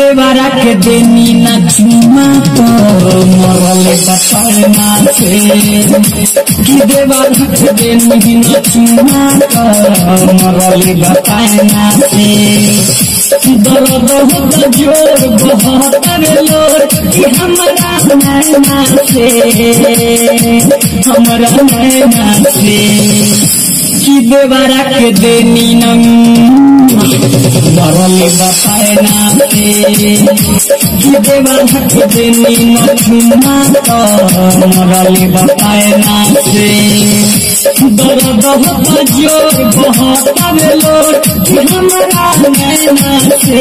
देवरा के देनी न चुमा तो मरले बपना से कि देवरा के देनी न चुमा तो मरले बपना से दर्द होता जोर बहुत लोर कि हमरा नैना से हमरा नैना से कि देवरा के देनी नंग मरले बपायना से कि देवरा के देनी न चुमा तो मरले बपायना से दर्द होता जोर बहुत लोर कि हमरा नैना से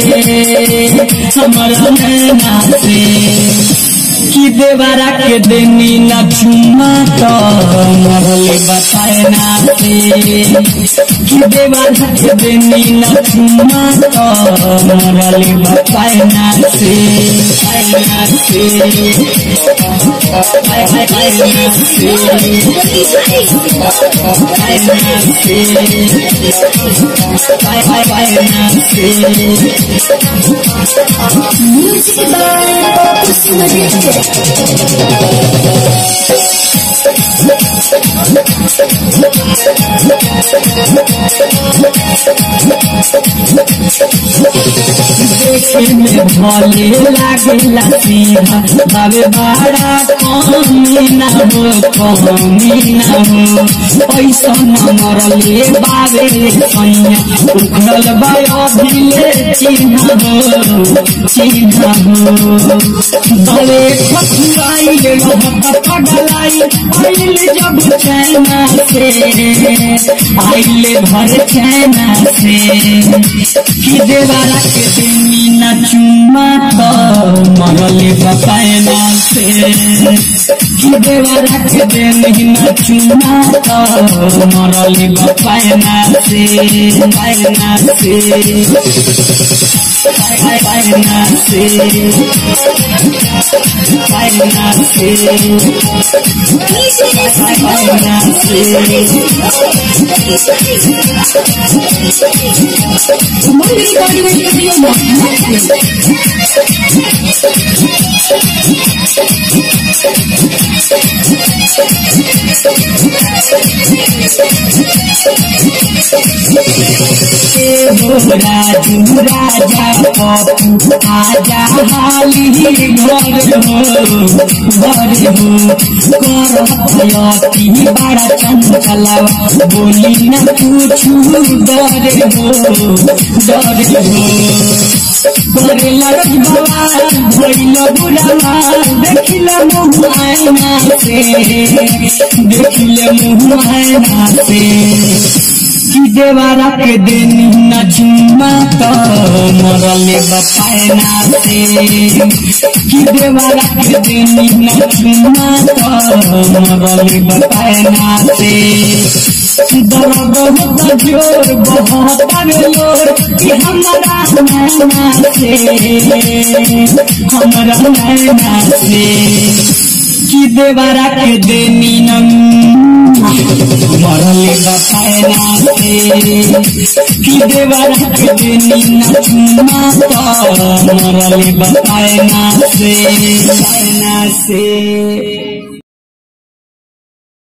हमरा नैना से कि देवरा के देनी न चुमा तो मरले बतायना से कि देवरा के देनी न चुमा तो मरले बतायना से बतायना से बतायना से बतायना से Music by Kusuma देखे में भले लागेला सीधा बाबे बाड़ा कमी ना हो कमी ना हो पैसा न मरले बाबे सैया उखड़ल बा अभिले चिन्ह हो चिन्ह हो भले खखुआई रहत पगलाई आइल जब चैना से आइल भर चैना से कि देवारा के देनी न चुमा तो मरले बपायना से कि देवारा के देनी न चुमा तो मरले बपायना से पायना से पायना से पायना से पायना Monday Body Radio राजू राजा पप्पू आजा हाली घर हो घर हो करती बड़ा चंचलावा बोली न पूछू डर हो डर हो करे लड़क बाबा भइल बुढ़ावा देखिल मुँह आयना से देखिल मुँह आयना से कि देवारा के देनी न चुमा तो मरले बपायना से कि देवारा के देनी न चुमा तो मरले बपायना से दर्द होता जोर बहुत लोर कि हमरा नैना से हमरा नैना से कि देवारा के देनी नंग मरले बपायना से कि देवारा के देनी न चुमा तो मरले बपायना से पायना से